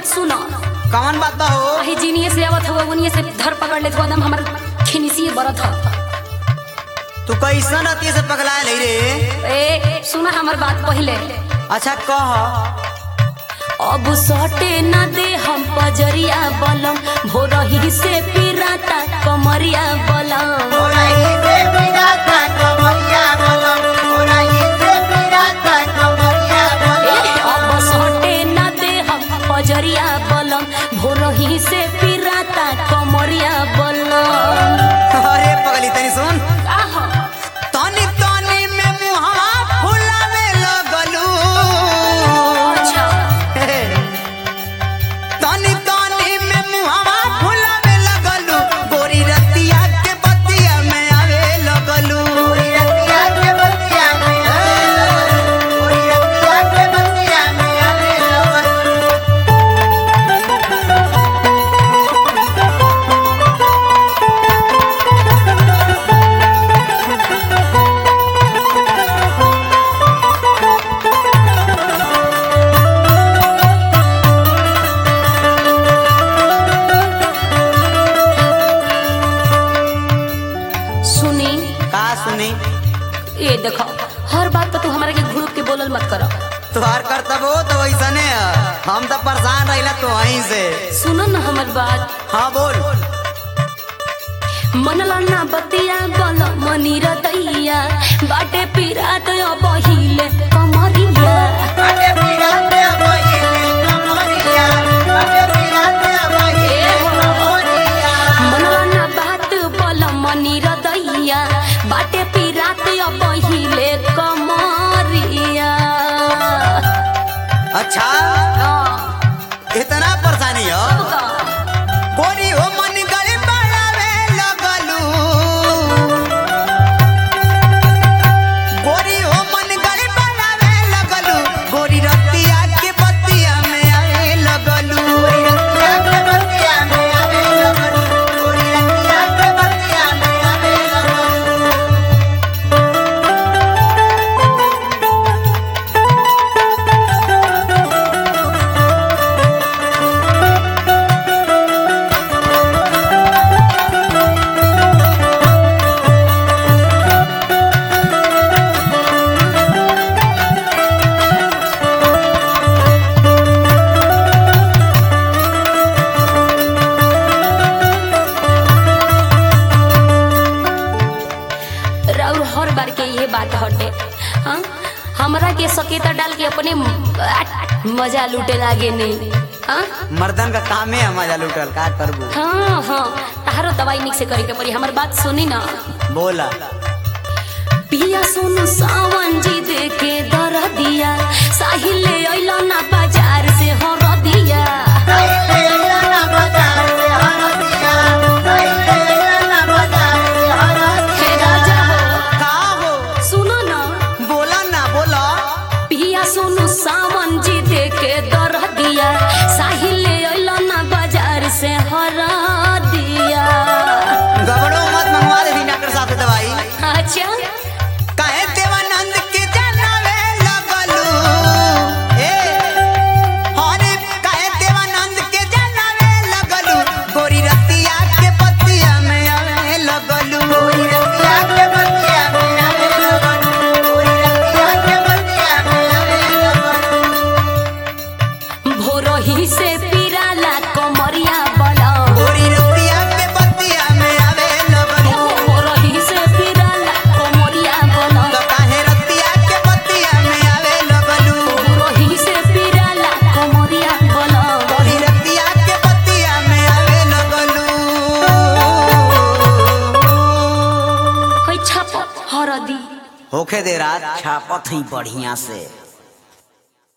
बात सुनो कौन बात बा हो अही जीनिए से आवत हुआ उनिए से धर पकड़ ले तो एकदम हमर खिनिसी बरत ह तू कैसन अति से पगला ले रे ए सुना हमर बात पहले अच्छा कह अब सटे न दे हम पजरिया बलम भोरही से पिराता कमरिया बलम ए, अब सटे न दे हम पजरिया बलम भोरही से पिराता कमरिया बलम अरे पगली तनी सुन आह, तनी तनी में मुहवा फुलावे लगलू अच्छा तनी तनी में मुहवा फुलावे लगलू गोरी रतिया के बतिया में आवे लगलू गोरी रतिया के बतिया में आवे लगलू गोरी रतिया के बतिया में आवे लगलू सुनी का सुनी ये देखो हर बात पर तू हमारे के घुड़क के बोलल मत करो तुहार करतब हो तो वैसने है हम तो परेशान रहिला तो वहीं से सुनो न हमर बात हाँ बोल मनला ना बतिया बल मनी रतैया बाटे पिरात बहिले कमरिया मनला ना बात बल मनी रतैया बाटे पिरात बहिले कमरिया अच्छा हाँ, इतना परेशानी हो अब का? गोरी हो मन गली बढ़ावे लगलू गोरी हो मन गली बढ़ावे लगलू गोरी रतिया के बतिया में आवे लगलू गोरी रतिया के बतिया में आवे लगलू गोरी रतिया के बतिया में आवे लगलू और हर बार के ये बात हटे हाँ हमरा के सकेता डाल के अपने म- मजा लूटे लागे नहीं हाँ मर्दन का काम है मजा लुटल का करबू हाँ हाँ तारो दवाई निक से करे के पड़ी हमर बात सुनी ना बोला पिया सुन सावन जी दे के दर दिया साहिल ले अइलो ना बाजार से हर दिया हे राजा हो का हो सुनो ना बोला ना बोला पिया सुन सावन जी दे के दर दिया साहिल ले अइलो ना बाजार से हर दिया गबड़ो मत मंगवा दे डॉक्टर साहब से दवाई अच्छा काहे देवानंद के जनावे लगलू ए हरे काहे देवानंद के जनावे लगलू गोरी रतिया के पतिया में आवे लगलू गोरी रतिया के पतिया में आवे लगलू गोरी रतिया के पतिया में आवे लगलू भोरही से पिराला कमरिया बला गोरी रतिया के पतिया में आवे लगलू भोरही से पिराला कमरिया बला तो काहे रतिया के पतिया में आवे लगलू भोरही से पिराला कमरिया बला गोरी रतिया के पतिया में आवे लगलू है छाप हरदी होखे दे रात छापत ही बढ़िया से